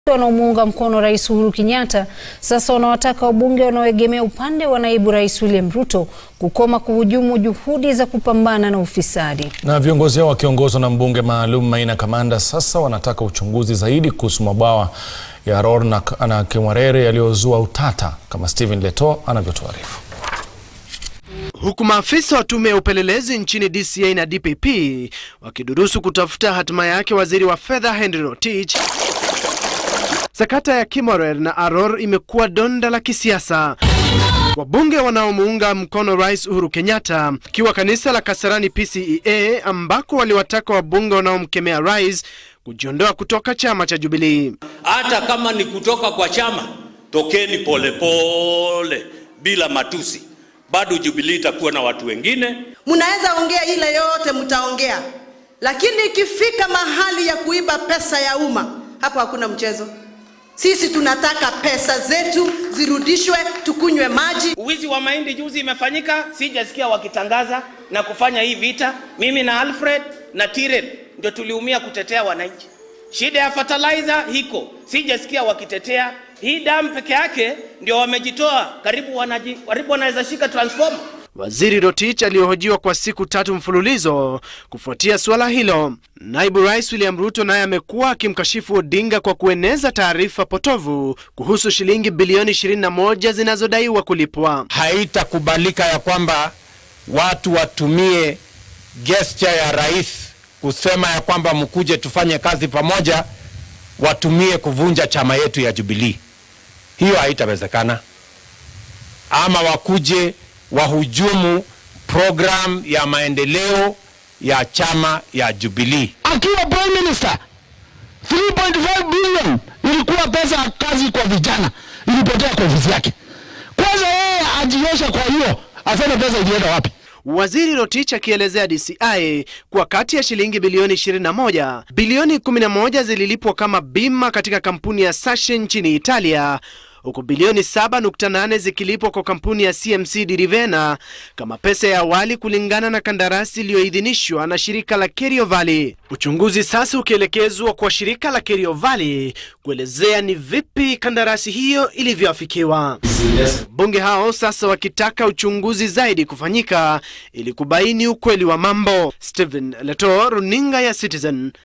wanaomuunga mkono Rais Uhuru Kenyatta sasa wanawataka wabunge wanaoegemea upande wa naibu rais William Ruto kukoma kuhujumu juhudi za kupambana na ufisadi. Na viongozi hao wakiongozwa na mbunge maalum Maina Kamanda sasa wanataka uchunguzi zaidi kuhusu mabwawa ya Aror na, na Kimwarere yaliyozua utata kama Stephen Leto anavyotuarifu. Huku maafisa wa tume ya upelelezi nchini DCI na DPP wakidurusu kutafuta hatima yake waziri wa fedha Henry Rotich, sakata ya Kimwarer na Aror imekuwa donda la kisiasa. Wabunge wanaomuunga mkono Rais Uhuru Kenyatta ikiwa kanisa la Kasarani PCEA ambako waliwataka wabunge wanaomkemea rais kujiondoa kutoka chama cha Jubilee. Hata kama ni kutoka kwa chama, tokeni polepole bila matusi. Bado Jubilee itakuwa na watu wengine. Mnaweza ongea ile yote mtaongea, lakini ikifika mahali ya kuiba pesa ya umma, hapo hakuna mchezo. Sisi tunataka pesa zetu zirudishwe, tukunywe maji. Uwizi wa mahindi juzi imefanyika, sijasikia wakitangaza na kufanya hii vita. Mimi na Alfred na Tiren ndio tuliumia kutetea wananchi. Shida ya fertilizer hiko, sijasikia wakitetea. Hii damu peke yake ndio wamejitoa, karibu wanaji, karibu wanaweza shika transformer. Waziri Rotich aliyohojiwa kwa siku tatu mfululizo kufuatia suala hilo. Naibu Rais William Ruto naye amekuwa akimkashifu Odinga kwa kueneza taarifa potovu kuhusu shilingi bilioni 21 zinazodaiwa kulipwa. Haitakubalika ya kwamba watu watumie gesture ya rais kusema ya kwamba mkuje tufanye kazi pamoja, watumie kuvunja chama yetu ya Jubilee. Hiyo haitawezekana, ama wakuje wahujumu program ya maendeleo ya chama ya Jubilee. Akiwa prime minister 3.5 billion ilikuwa pesa ya kazi kwa vijana, ilipotea kwa ofisi yake. Kwanza yeye ajiosha, kwa hiyo aseme pesa ilienda wapi? Waziri Rotich akielezea DCI kuwa kati ya shilingi bilioni 21, bilioni 11 zililipwa kama bima katika kampuni ya Sachet nchini Italia huku bilioni 7.8 zikilipwa kwa kampuni ya CMC Dirivena kama pesa ya awali kulingana na kandarasi iliyoidhinishwa na shirika la Kerio Valley. Uchunguzi sasa ukielekezwa kwa shirika la Kerio Valley kuelezea ni vipi kandarasi hiyo ilivyoafikiwa. Bunge hao sasa wakitaka uchunguzi zaidi kufanyika ili kubaini ukweli wa mambo. Stephen Leto, runinga ya Citizen,